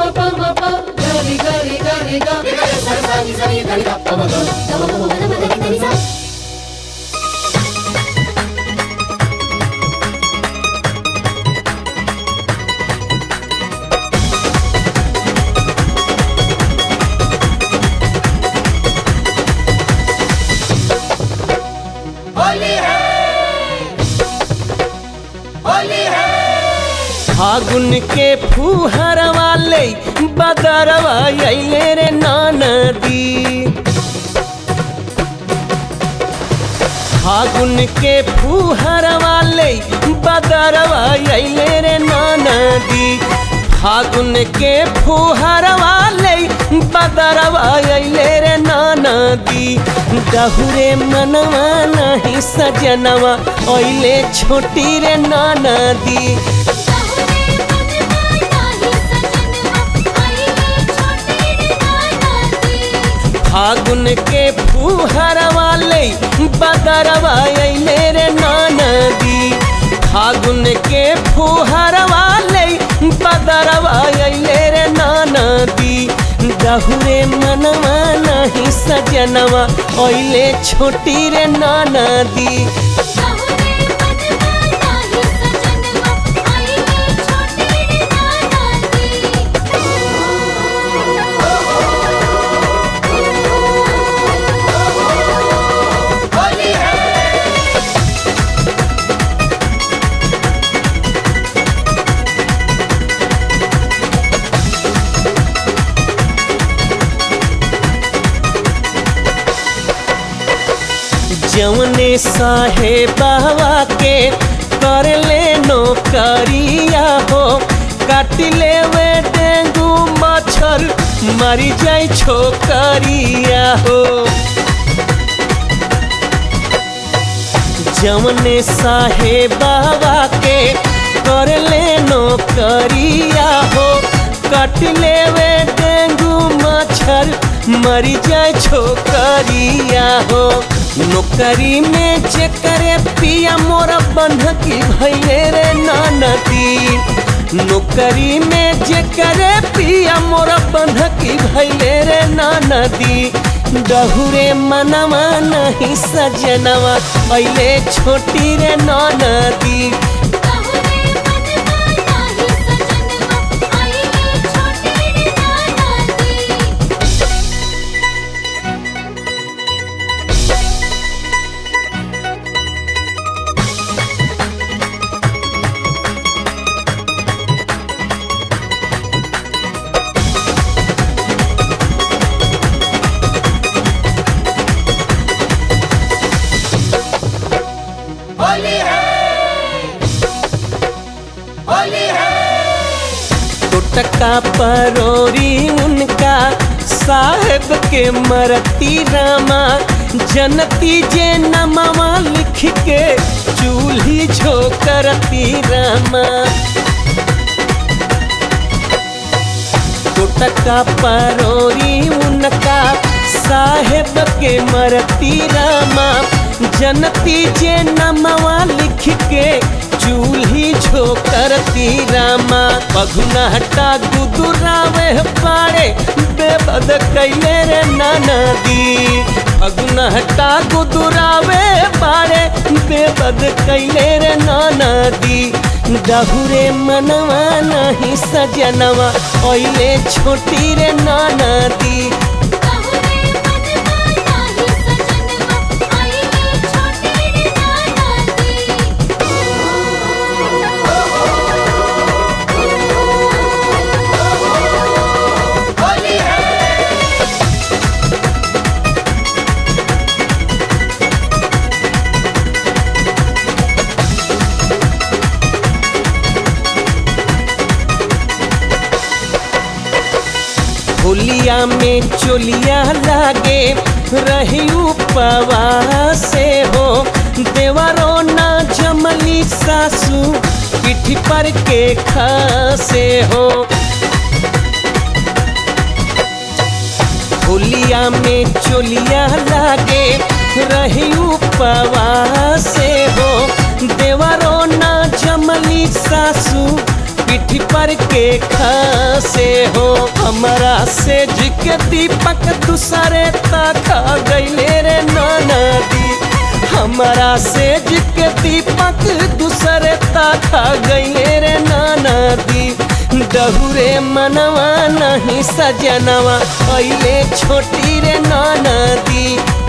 फागुन के फूहरवा ले बदरवा अइले रे नदी फागुन के फूहरवा ले बदरवा अइले रे नदी फागुन के फूहरवा ले बदरवा अइले रे नदी डहुरे मनवा नहीं सजनवा अइले छोटी रे नदी फागुन के फूहरवा ले बदरवा अइले रे नदी फागुन के फूहरवा ले बदरवा अइले रे नदी डहुरे मनवा नहीं सजनवा अइले छोटी रे नदी जवने साहेबावा के कर ले नौकरिया हो काट ले वे डेंगू मच्छर मरी जाए छोकरिया हो जवने साहेबावा के कर ले नौकरिया हो काट ले वे डेंगू मच्छर मरी जाए छोकरिया हो नौकरी में जेकरे पिया मोरा बंधकी भैले रे नानती नौकरी में जेकरे पिया मोरा बंधकी भैले रे नानदी डहुरे मनवा नहीं सजनवा पहले छोटी रे नानदी टका परोरी उनका साहेब के मरती रामा जनती जे नमवा लिख के चूल्ही झोकरती रामा टका परोरी उनका साहेब के मरती रामा जनती जे नमवा लिख के चूल्ही झोकरती रामा पघुना हटा गुदुरावे पाड़े बेबद कैले रे नदी पघुना हटा गुदुरावे पाड़े बेबद कैले रे नदी डहुरे मनवा नहीं सजनवा ओइले छोटी रे नदी होलिया में चोलिया लागे रही उपवा से हो देवरो ना जमली सासू पिठी पर के खासे हो होलिया में चोलिया लागे रही उपवा से हो देवरो ना जमली सासू पीठी पर के खासे हो हमारा से के दीपक दूसरे तक गईले रे नदी हमारा से के दीपक दूसरे तक गईले रे नदी डहुरे मनवा नहीं सजनवा अइले छोटी रे नदी